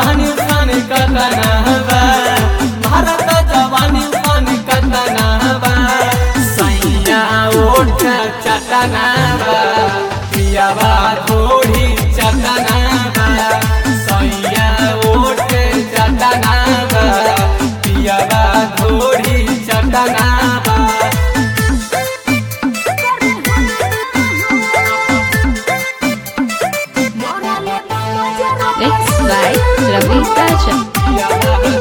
जवानी उफान कतना बा भारत जवानी उफान कतना बा सैया ओठ चटना बा पियावा थोड़ी चटना बा सैया ओठ चटना बा पियावा थोड़ी चटना बा Mixed by Ravi Raja.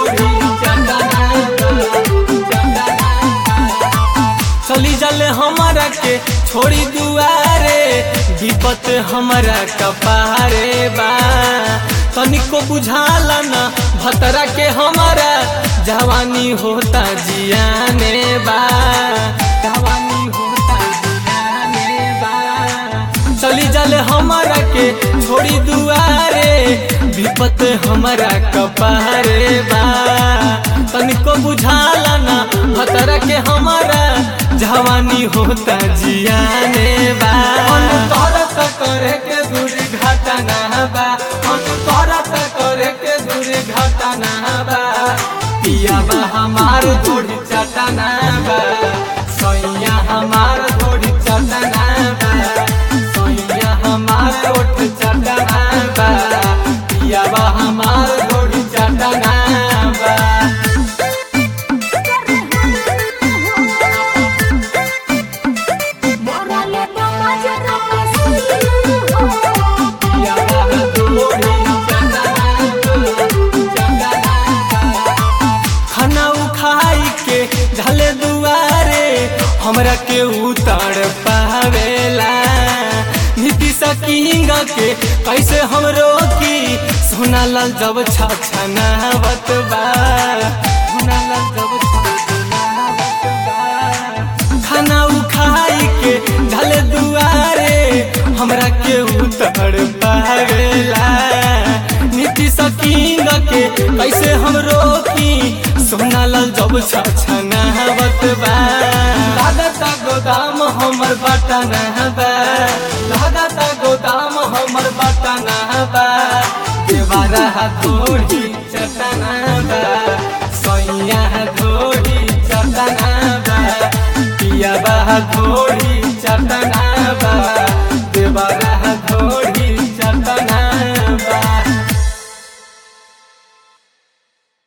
चली जल हमारा के छोड़ी दुआरे विपत हमारा कपारे बा तनिको बुझाला न भतरा के हमारा जवानी होता जियाने बा जवानी होता जियाने बा चली जल हमारा के छोड़ी दुआरे विपत हमारा कपारे बा तनिको बुझाला ना भतरा के हमारा जवानी होता जियाने बा अनुतरत करे के दूर घटना बा अनुतरत करे के दूर घटना बा पिया बा हमार थोड़ी चटना बा सैया हमार थोड़ी चटना बा सैया हमार ओठ चटना बा पिया बा हमार थोड़ी चटना बा पिया बा थोड़ी चटना चटना खाना उखाई के ढले दुआरे हमरा के उतार पावेला नीति सकिंग के कैसे हम रोकी सोना लाल जब छछनावत बा सोना लाल जब छछनावत बा खाना उखाई के ढले दुआरे हमरा के उतार पावेला नीति सकिंग के कैसे हम रोकी सोना लाल जब छछनावत बा लागता गोदाम हमर बटना बा लागता गोदाम हमर बटना बा देवारा थोड़ी चटना बा सैया थोड़ी चटना बा पिया बा थोड़ी चटना बा देवारा थोड़ी